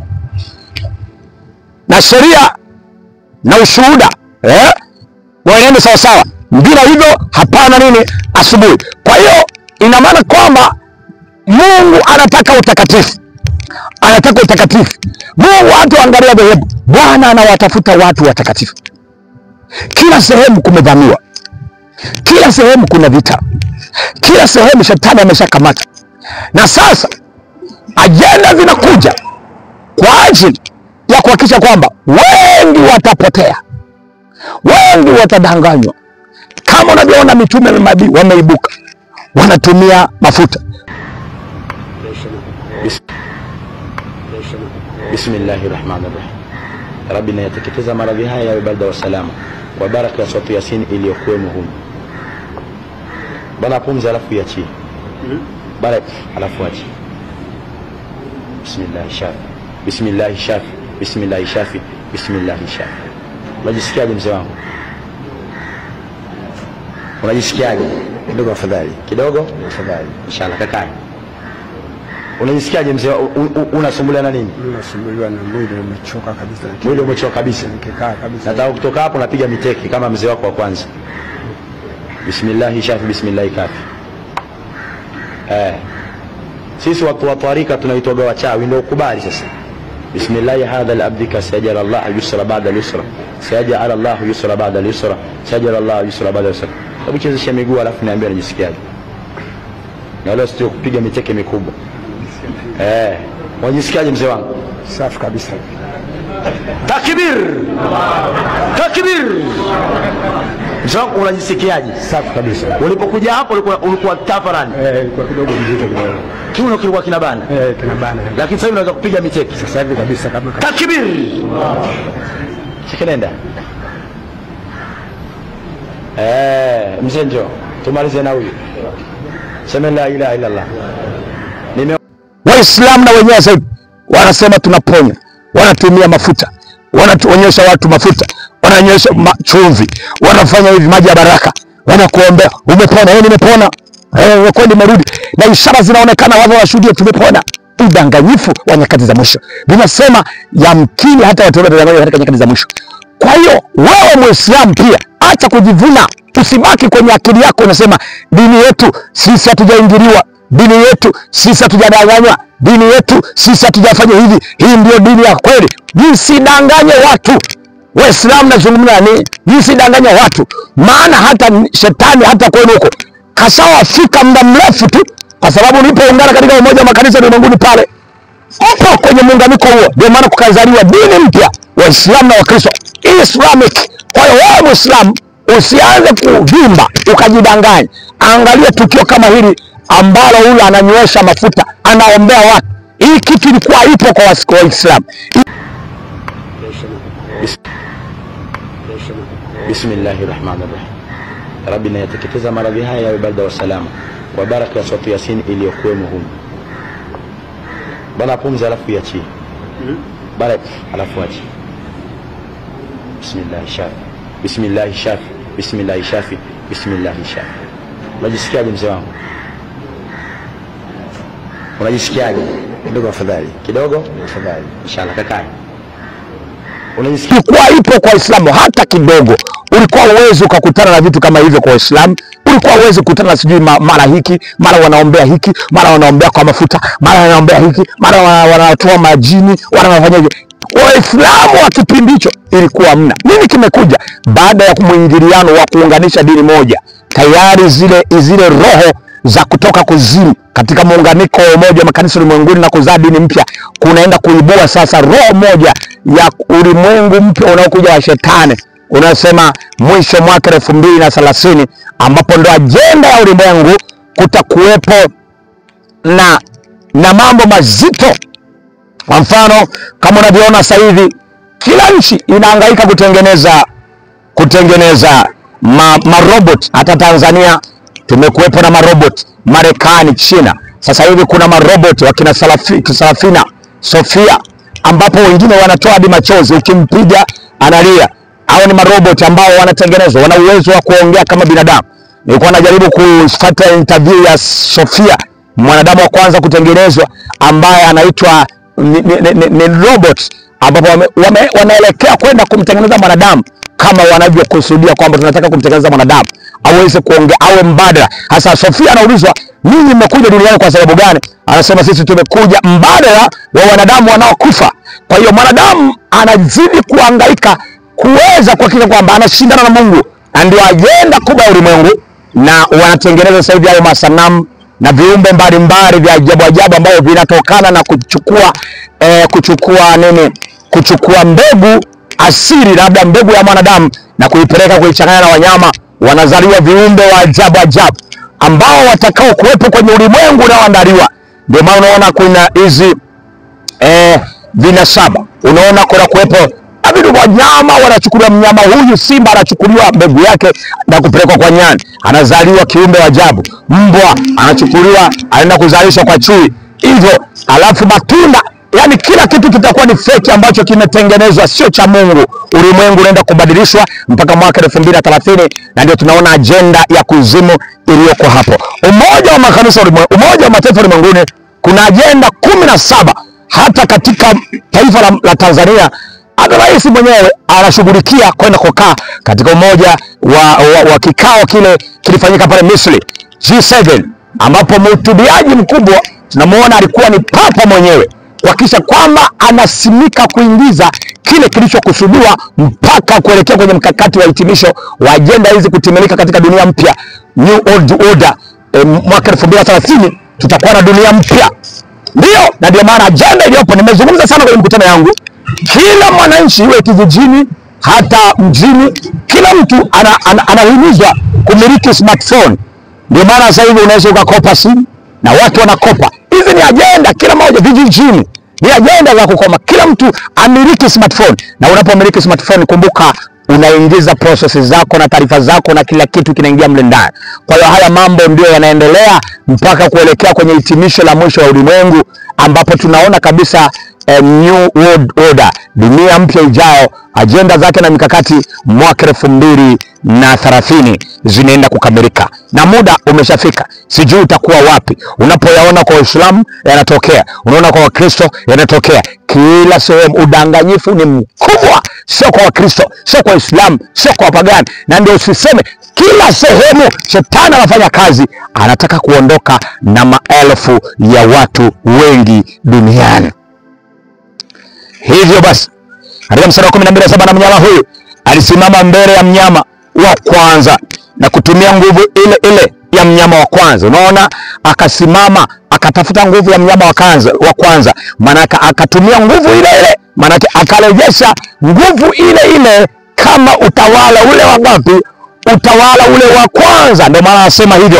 na sheria na ushuhuda eh, waenende sawasawa, bila hivyo hapana nini asubuhi. Kwa hiyo ina maana kwamba Mungu anataka utakatifu, anataka utakatifu. Mungu hatuangalia dhehebu, Bwana anawatafuta watu watakatifu. Kila sehemu kumevamiwa, kila sehemu kuna vita, kila sehemu shetani ameshakamata, na sasa ajenda zinakuja kwa ajili ya kuhakikisha kwamba wengi watapotea, wengi watadanganywa. Kama unavyoona mitume na manabii wameibuka, wanatumia mafuta. Bismillahi rahmani rahim. Rabbi, nayateketeza maradhi haya yawe balda wa salama kwa baraka ya swatu Yasin iliyokuwemo humu. Bana pumzi, alafu iachie bara, alafu achi. Bismillahi shafi, bismillahi shafi, bismillahi shafi, bismillahi shafi. Unajisikiaje mzee wangu? Unajisikiaje? kidogo afadhali Kidogo afadhali inshallah, kakani Unajisikiaje mzee? u- u- Unasumbuliwa na nini? Mimi nasumbuliwa na mwili umechoka kabisa. Mwili umechoka kabisa. Nikikaa kabisa. Nataka kutoka hapo napiga miteki kama mzee wako wa kwanza. Bismillahi shafi, bismillahi kafi. Eh. Sisi watu wa tarika tunaitwaga wachawi, ndio ukubali sasa. Bismillahi hadha al-abdika sayajal Allah yusra ba'da al-yusra. Sayajal Allah yusra ba'da al-yusra. Sayajal Allah yusra ba'da al-yusra. Hebu chezesha miguu alafu niambie unajisikiaje. Na leo sio kupiga miteke mikubwa. Eh. Unajisikiaje mzee wangu? Safi kabisa. Takbir! Takbir! Mzee wangu unajisikiaje? Safi kabisa. Ulipokuja hapo ulikuwa ulikuwa tafarani. Eh, ilikuwa kidogo mzito kidogo. Kiuno kilikuwa kinabana. Eh, kinabana. Lakini sasa hivi unaweza kupiga miteki. Sasa hivi kabisa kama Takbir! Chekelenda. Eh, mzee njoo. Tumalize na huyu. Sema la ilaha illa Allah. Nime Waislamu na wenyewe sasa hivi wanasema tunaponya, wanatumia mafuta, wanatuonyesha watu mafuta, wananyesha ma chumvi, wanafanya hivi maji ya baraka, wanakuombea umepona, eh, nimepona, eh, kweli nimerudi, na ishara zinaonekana, wao washuhudie tumepona. Udanganyifu wa nyakati za mwisho, vinasema yamkini hata watu watadanganywa katika nyakati za mwisho. Kwa hiyo wewe Muislamu pia acha kujivuna, usibaki kwenye akili yako unasema dini yetu sisi hatujaingiliwa, dini yetu sisi hatujadanganywa, dini yetu sisi hatujafanya hivi, hii ndio dini ya kweli. Msidanganye watu. Waislamu nazungumza ni msidanganye watu, maana hata shetani hata kwenu huko kashawafika muda mrefu tu, kwa sababu ulipoungana katika umoja wa makanisa ulimwenguni pale upo kwenye muunganiko huo, ndio maana kukazaliwa dini mpya, Waislamu na Wakristo, Islamic. Kwa hiyo wewe Muislamu usianze kuvimba ukajidanganya. Angalia tukio kama hili ambalo huyu ananywesha mafuta, anaombea watu. Hii kitu ilikuwa ipo kwa wasi- kwa Waislamu. Bismillahi rahmani rahim. Rabbi, nayateketeza maradhi haya yawe barda wa salama kwa baraka ya suratu Yasin iliyokuwemo humu. Bana pumzi, alafu iachie bara, alafu achie. Bismillahi shafi, bismillahi shafi, bismillahi shafi, bismillahi shafi. Unajisikiaje mzee wangu? Unajisikiaje? kidogo afadhali. Kidogo? Afadhali. Inshallah, kakae. Unajisikia ilikuwa ipo kwa Waislamu hata kidogo. Ulikuwa uwezi ukakutana na vitu kama hivyo kwa Waislamu. Ulikuwa uwezi kukutana na sijui ma- mara hiki mara wanaombea hiki mara wanaombea kwa mafuta mara wanaombea hiki mara wana- wanatoa majini mara wanafanya hivi. Waislamu wa kipindi hicho ilikuwa mna nini. Kimekuja baada ya mwingiliano wa kuunganisha dini moja, tayari zile zile roho za kutoka kuzimu katika muunganiko wa umoja wa makanisa ulimwenguni na kuzaa dini mpya, kunaenda kuibua sasa roho moja ya ulimwengu mpya unaokuja wa shetani unasema mwisho mwaka elfu mbili na thelathini ambapo ndo ajenda ya ulimwengu kutakuwepo na, na mambo mazito. Kwa mfano kama unavyoona sasa hivi kila nchi inahangaika kutengeneza kutengeneza ma, marobot. Hata Tanzania tumekuwepo na marobot, Marekani, China. Sasa hivi kuna marobot wakina Salafi- Sarafina, Sofia, ambapo wengine wanatoa hadi machozi, ukimpiga analia. Hao ni marobot ambao wanatengenezwa, wana uwezo wa kuongea kama binadamu. Nilikuwa najaribu kufuata interview ya Sofia, mwanadamu wa kwanza kutengenezwa ambaye anaitwa ni, ni, ni, ni, ni robot ambapo wame, wame, wanaelekea kwenda kumtengeneza mwanadamu kama wanavyokusudia kwamba tunataka kumtengeneza mwanadamu aweze kuongea awe mbadala. Hasa Sofia anaulizwa, ninyi mmekuja duniani kwa sababu gani? Anasema sisi tumekuja mbadala wa wanadamu wanaokufa. Kwa hiyo mwanadamu anazidi kuhangaika kuweza kuhakikisha kwamba anashindana na Mungu, na ndio ajenda kubwa ya ulimwengu, na wanatengeneza sasa hivi hayo masanamu na viumbe mbalimbali vya ajabu ajabu ambavyo vinatokana na kuchukua eh, kuchukua nini, kuchukua mbegu asili, labda mbegu ya mwanadamu na kuipeleka kuichanganya na wanyama, wanazaliwa viumbe wa ajabu ajabu ambao watakao kuwepo kwenye ulimwengu unaoandaliwa. Ndio maana unaona kuna hizi eh, vinasaba, unaona kuna kuwepo na vitu wanyama wanachukuliwa. Mnyama huyu simba anachukuliwa mbegu yake na kupelekwa kwa nyani, anazaliwa kiumbe wa ajabu. Mbwa anachukuliwa anaenda kuzalishwa kwa chui, hivyo alafu matunda yani kila kitu kitakuwa ni feki ambacho kimetengenezwa sio cha Mungu. Ulimwengu unaenda kubadilishwa mpaka mwaka elfu mbili na thelathini na ndio tunaona ajenda ya kuzimu iliyoko hapo. Umoja wa makanisa ulimwe- Umoja wa Mataifa ulimwenguni kuna ajenda kumi na saba hata katika taifa la, la Tanzania hata rais mwenyewe anashughulikia kwenda kukaa katika umoja wa, wa, wa kikao kile kilifanyika pale Misri G7, ambapo mhutubiaji mkubwa tunamuona alikuwa ni papa mwenyewe kuhakikisha kwamba anasimika kuingiza kile kilichokusudiwa mpaka kuelekea kwenye mkakati wa hitimisho wa ajenda hizi kutimilika katika dunia mpya New World Order. E, mwaka 2030 tutakuwa na dunia mpya. Ndio, na ndio maana ajenda iliyopo, nimezungumza sana kwenye mkutano yangu, kila mwananchi iwe kijijini hata mjini, kila mtu ana, ana, anahimizwa kumiliki smartphone. Ndio maana sasa hivi unaweza ukakopa simu na watu wanakopa. Hizi ni ajenda, kila mmoja vijijini, ni ajenda za kukoma, kila mtu amiliki smartphone. Na unapomiliki smartphone, kumbuka unaingiza process zako na taarifa zako na kila kitu kinaingia mle ndani. Kwa hiyo haya mambo ndio yanaendelea mpaka kuelekea kwenye hitimisho la mwisho wa ulimwengu ambapo tunaona kabisa eh, new world order, dunia mpya ijayo, ajenda zake na mikakati mwaka elfu mbili na thelathini zinaenda kukamilika na muda umeshafika. Sijui utakuwa wapi unapoyaona kwa Waislamu yanatokea, unaona kwa Wakristo yanatokea kila sehemu. Udanganyifu ni mkubwa, sio kwa Wakristo, sio kwa Waislamu, sio kwa wapagani, na ndio usiseme kila sehemu shetani anafanya kazi, anataka kuondoka na maelfu ya watu wengi duniani. Hivyo basi katika mstari wa kumi na mbili saba na mnyama huyu alisimama mbele ya mnyama wa kwanza na kutumia nguvu ile ile ya mnyama wa kwanza. Unaona, akasimama akatafuta nguvu ya mnyama wa kwanza, wa kwanza maanake akatumia nguvu ile ile, maanake akarejesha nguvu ile ile kama utawala ule wa ngapi? Utawala ule wa kwanza. Ndio maana anasema hivyo,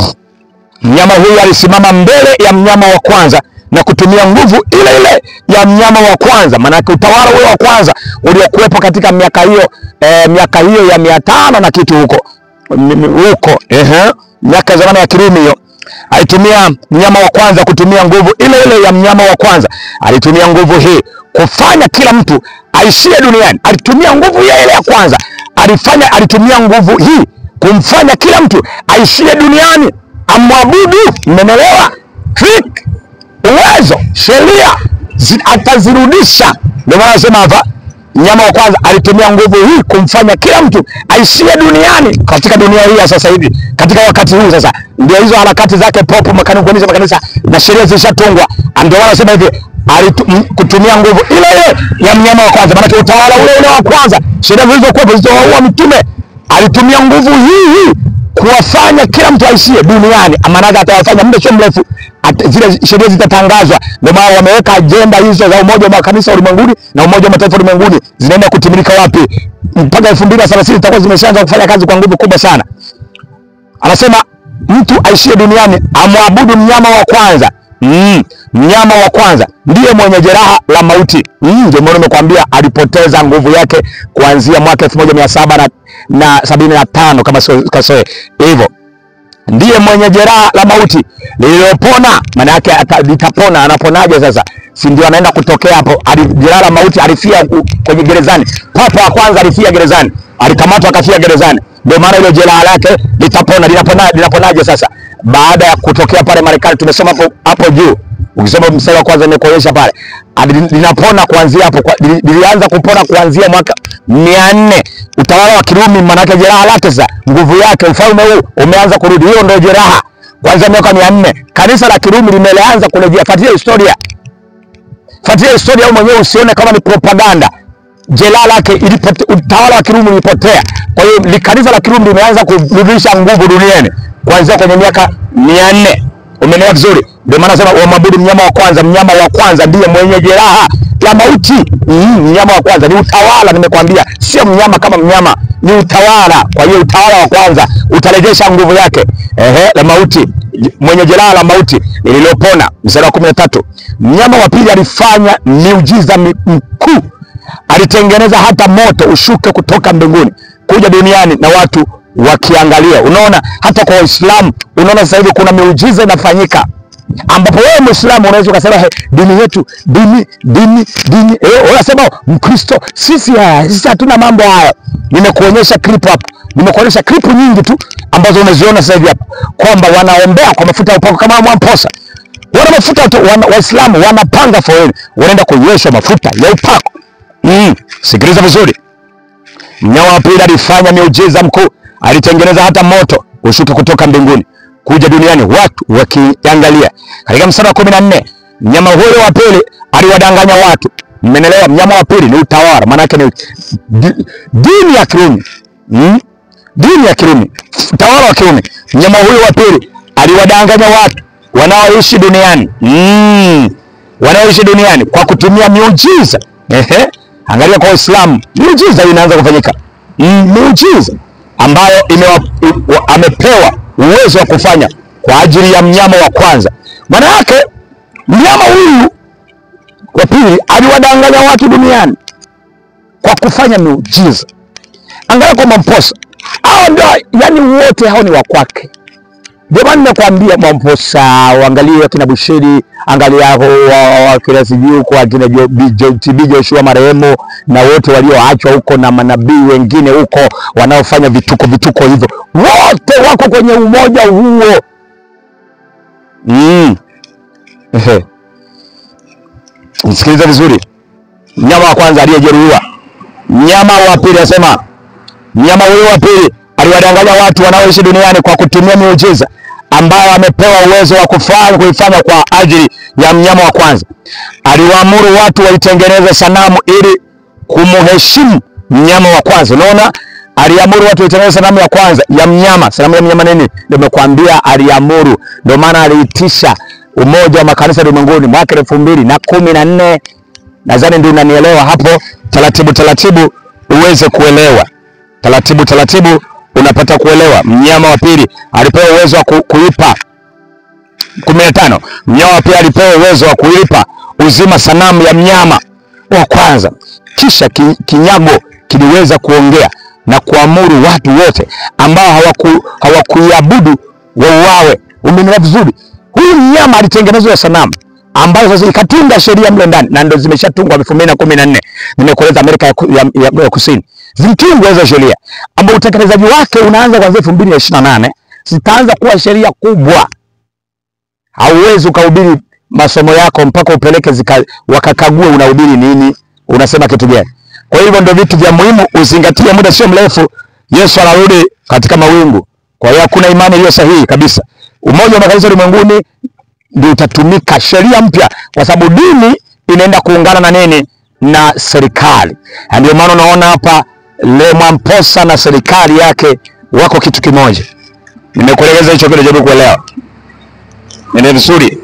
mnyama huyu alisimama mbele ya mnyama wa kwanza na kutumia nguvu ile ile ya mnyama wa kwanza, maanake utawala ule wa kwanza uliokuwepo katika miaka hiyo eh, miaka hiyo ya mia tano na kitu huko m- m- huko ehe, miaka ya zamani ya Kirumi hiyo alitumia mnyama wa kwanza kutumia nguvu ile ile ya mnyama wa kwanza. Alitumia nguvu hii kufanya kila mtu aishie duniani. Alitumia nguvu ile ile ya kwanza, alifanya alitumia nguvu hii kumfanya kila mtu aishie duniani amwabudu. Mmenielewa? Trick uwezo, sheria zi- atazirudisha. Ndio maana nasema hapa, mnyama wa kwanza alitumia nguvu hii kumfanya kila mtu aishie duniani, katika dunia hii ya sasa hivi, katika wakati huu sasa. Ndio hizo harakati zake popo makanisa, kueneza makanisa na sheria zishatungwa. Ndio maana nasema hivi alitu, m- kutumia nguvu ile ile ya mnyama wa kwanza, maanake utawala ule ule wa kwanza, sheria zilizokuwepo zilizowaua mitume, alitumia nguvu hii hii kuwafanya kila mtu aishie duniani. Maanake atawafanya muda sio mrefu at- zile sheria zitatangazwa. Ndio maana wameweka ajenda hizo za umoja wa makanisa ulimwenguni na umoja wa mataifa ulimwenguni zinaenda kutimilika wapi? Mpaka elfu mbili na thelathini zitakuwa zimeshaanza kufanya kazi kwa nguvu kubwa sana. Anasema mtu aishie duniani amwabudu mnyama wa kwanza. Mm, mnyama wa kwanza ndiye mwenye jeraha la mauti. Mm, ndio maana nimekwambia alipoteza nguvu yake kuanzia mwaka elfu moja mia saba na, na sabini na tano kama sio kasoro hivyo ndiye mwenye jeraha la mauti lililopona. Maana yake ata- litapona. Anaponaje sasa? Si ndio anaenda kutokea hapo? Ali- Jeraha la mauti alifia ku- kwenye gerezani. Papa wa kwanza alifia gerezani, alikamatwa akafia gerezani. Ndio maana ile jeraha lake litapona. Linapona, linaponaje sasa? Baada ya kutokea pale Marekani, tumesoma hapo hapo juu ukisoma mstari wa kwanza nimekuonyesha pale, Ali- linapona kuanzia hapo, kwa- lili- lilianza kupona kuanzia mwaka mia nne utawala wa Kirumi. Maanake jeraha lake sasa, nguvu yake, ufalme huu umeanza kurudi. Hiyo ndio jeraha kuanzia miaka mia nne kanisa la Kirumi limeanza kurejea. Fuatilia historia, fuatilia historia wewe mwenyewe, usione kama ni propaganda. Jeraha lake ilipote, utawala wa Kirumi ulipotea. Kwa hiyo li- kanisa la Kirumi limeanza kurudisha nguvu duniani kuanzia kwenye miaka mia nne. Umeelewa vizuri? Ndio maana nasema wamwabudu mnyama wa kwanza. Mnyama wa kwanza ndiye mwenye jeraha la mauti. Mm, mnyama wa kwanza ni utawala, nimekwambia, sio mnyama kama mnyama, ni utawala. Kwa hiyo utawala wa kwanza utarejesha nguvu yake, ehe, la mauti, mwenye jeraha la mauti lililopona. Mstari wa kumi na tatu mnyama wa pili alifanya miujiza mi- mkuu alitengeneza hata moto ushuke kutoka mbinguni kuja duniani na watu wakiangalia. Unaona, hata kwa Waislamu unaona sasa hivi kuna miujiza inafanyika, ambapo wewe Muislamu unaweza ukasema "He, dini yetu dini dini dini eh, unasema Mkristo sisi ah, sisi hatuna mambo hayo. Nimekuonyesha clip hapo, nimekuonyesha clip nyingi tu ambazo unaziona sasa hivi hapa kwamba wanaombea kwa mafuta ya upako kama Mwamposa wana mafuta watu- wana- Waislamu wanapanga foleni, wanaenda kunyweshwa mafuta ya upako. Mm, sikiliza vizuri. Mnyama wa pili alifanya miujiza mkuu, alitengeneza hata moto ushuke kutoka mbinguni kuja duniani, watu wakiangalia. Katika mstari wa kumi na nne mnyama huyo wa pili aliwadanganya watu. Mmenelewa? Mnyama wa pili ni utawala, maanake ni di- dini ya Kirumi mm? dini ya Kirumi, utawala wa Kirumi. Mnyama huyo wa pili aliwadanganya watu wanaoishi duniani mm. wanaoishi duniani kwa kutumia miujiza. Ehe, angalia kwa Waislamu, miujiza hii inaanza kufanyika mm, miujiza ambayo imewa, i- amepewa uwezo wa kufanya kwa ajili ya mnyama wa kwanza. Maana yake mnyama huyu wa pili aliwadanganya watu duniani kwa kufanya miujiza. Angalia kwa Mwamposa, hao ndio yani, wote hao ni wa kwake. Ndio maana nakwambia Mwamposa, uangalie akina Bushiri, angalia hao wa- wakina sijui huko akina Jo- Bi- Jo- TB Joshua marehemu na wote walioachwa huko na manabii wengine huko wanaofanya vituko vituko hivyo, wote wako kwenye umoja huo mm. Ehe. Nisikilize vizuri, mnyama wa kwanza aliyejeruhiwa, mnyama wa pili asema Mnyama huyo wa pili aliwadanganya watu wanaoishi duniani kwa kutumia miujiza ambayo amepewa uwezo wa kufanya kuifanya kwa ajili ya mnyama wa kwanza. Aliwaamuru watu waitengeneze sanamu ili kumheshimu mnyama wa kwanza. Unaona, aliamuru watu waitengeneze sanamu ya kwanza ya mnyama. Sanamu ya mnyama nini? Ndio nimekwambia, aliamuru. Ndio maana aliitisha umoja wa makanisa ulimwenguni mwaka elfu mbili na kumi na nne. Nadhani ndio unanielewa hapo, taratibu taratibu uweze kuelewa taratibu taratibu unapata kuelewa. Mnyama wa pili alipewa uwezo wa ku, kuipa kumi na tano. Mnyama wa pili alipewa uwezo wa kuipa uzima sanamu ya mnyama wa kwanza, kisha ki, kinyago kiliweza kuongea na kuamuru watu wote ambao hawaku hawakuiabudu wauawe. Umenielewa vizuri? Huyu mnyama alitengenezwa sanamu ambayo sasa ikatunga sheria mle ndani na ndio zimeshatungwa elfu mbili na kumi na nne nimekueleza Amerika ya, ku- ya, ya, ya Kusini zilitungwa hizo sheria ambao utekelezaji wake unaanza kuanzia elfu mbili na ishirini na nane zitaanza kuwa sheria kubwa. Hauwezi ukahubiri masomo yako mpaka upeleke zika, wakakague unahubiri nini, unasema kitu gani. Kwa hivyo ndio vitu vya muhimu uzingatie, muda sio mrefu Yesu anarudi katika mawingu. Kwa hiyo hakuna imani iliyo sahihi kabisa. Umoja wa makanisa ulimwenguni ndio utatumika sheria mpya, kwa sababu dini inaenda kuungana na nini? Na serikali. Na ndio maana unaona hapa Le Mwamposa na serikali yake wako kitu kimoja. Nimekueleza hicho kile, jaribu kuelewa. Nene vizuri.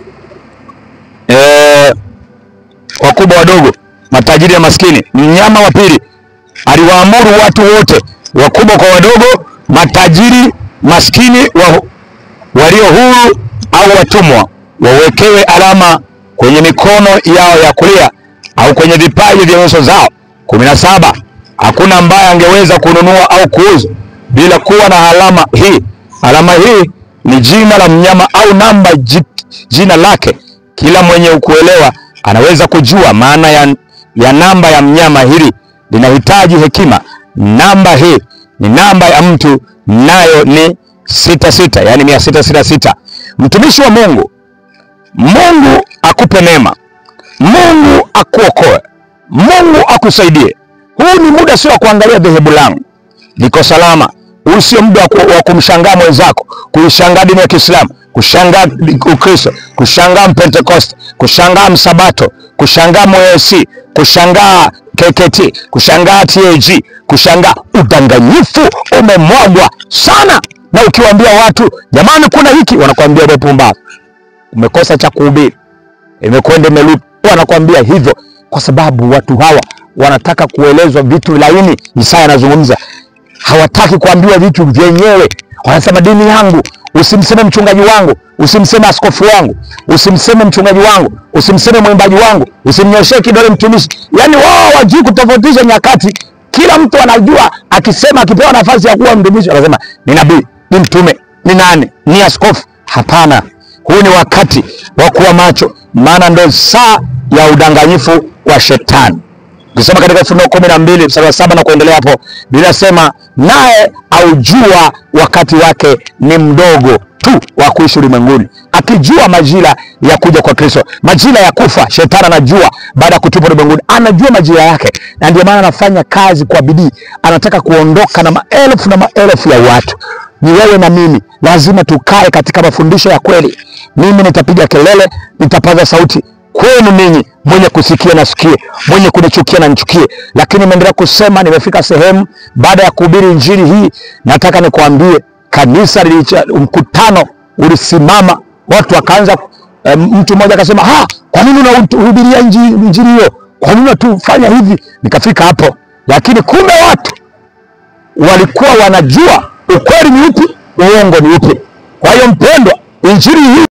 Eh, wakubwa wadogo, matajiri na maskini. Mnyama wa pili aliwaamuru watu wote, wakubwa kwa wadogo, matajiri, maskini, wa, walio huru au watumwa wawekewe alama kwenye mikono yao ya kulia au kwenye vipaji vya nyuso zao. kumi na saba. Hakuna ambaye angeweza kununua au kuuza bila kuwa na alama hii. Alama hii ni jina la mnyama au namba ji, jina lake. Kila mwenye kuelewa anaweza kujua maana ya, ya namba ya mnyama. Hili linahitaji hekima. Namba hii ni namba ya mtu, nayo ni sita sita, yani mia sita sita sita. Mtumishi wa Mungu, Mungu akupe neema, Mungu akuokoe, Mungu akusaidie. Huu ni muda sio wa kuangalia dhehebu langu liko salama. Huu sio muda wa ku- wa kumshangaa mwenzako, kuishangaa dini ya Kiislamu, kushangaa Ukristo, kushangaa Mpentekoste, kushangaa Msabato, kushangaa MOC, kushangaa KKT, kushangaa TAG, kushangaa. Udanganyifu umemwagwa sana, na ukiwaambia watu jamani, kuna hiki, wanakuambia wewe pumbavu, umekosa cha kuhubiri imekwenda imerudi. Wanakwambia hivyo kwa sababu watu hawa wanataka kuelezwa vitu laini. Isaya anazungumza, hawataki kuambiwa vitu vyenyewe. Wanasema dini yangu, usimseme mchungaji wangu, usimseme askofu wangu, usimseme mchungaji wangu, usimseme mwimbaji wangu, usimnyoshee kidole mtumishi. Yaani wao wajui kutofautisha nyakati. Kila mtu anajua, akisema akipewa nafasi ya kuwa mtumishi anasema ni nabii, ni mtume, ni nani, ni askofu. Hapana, huu ni wakati wa kuwa macho, maana ndo saa ya udanganyifu wa shetani. Ukisoma katika Ufunuo kumi na mbili mstari wa saba na kuendelea hapo, Biblia inasema naye aujua wakati wake ni mdogo tu wa kuishi ulimwenguni, Ata akijua majira ya kuja kwa Kristo, majira ya kufa. Shetani anajua baada ya kutupwa ulimwenguni, anajua majira yake, na ndio maana anafanya kazi kwa bidii, anataka kuondoka na maelfu na maelfu ya watu. Ni wewe na mimi, lazima tukae katika mafundisho ya kweli. Mimi nitapiga kelele, nitapaza sauti kwenu ninyi, mwenye kusikia na sikie, mwenye kunichukia na nichukie. Lakini nimeendelea kusema, nimefika sehemu baada ya kuhubiri injili hii, nataka nikwambie kanisa lilicha, mkutano ulisimama, watu wakaanza eh, mtu mmoja akasema, ha, kwa nini unahubiria injili injili hiyo? Kwa nini unatufanya hivi? Nikafika hapo, lakini kumbe watu walikuwa wanajua ukweli ni upi, uongo ni upi. Kwa hiyo mpendwa, injili hii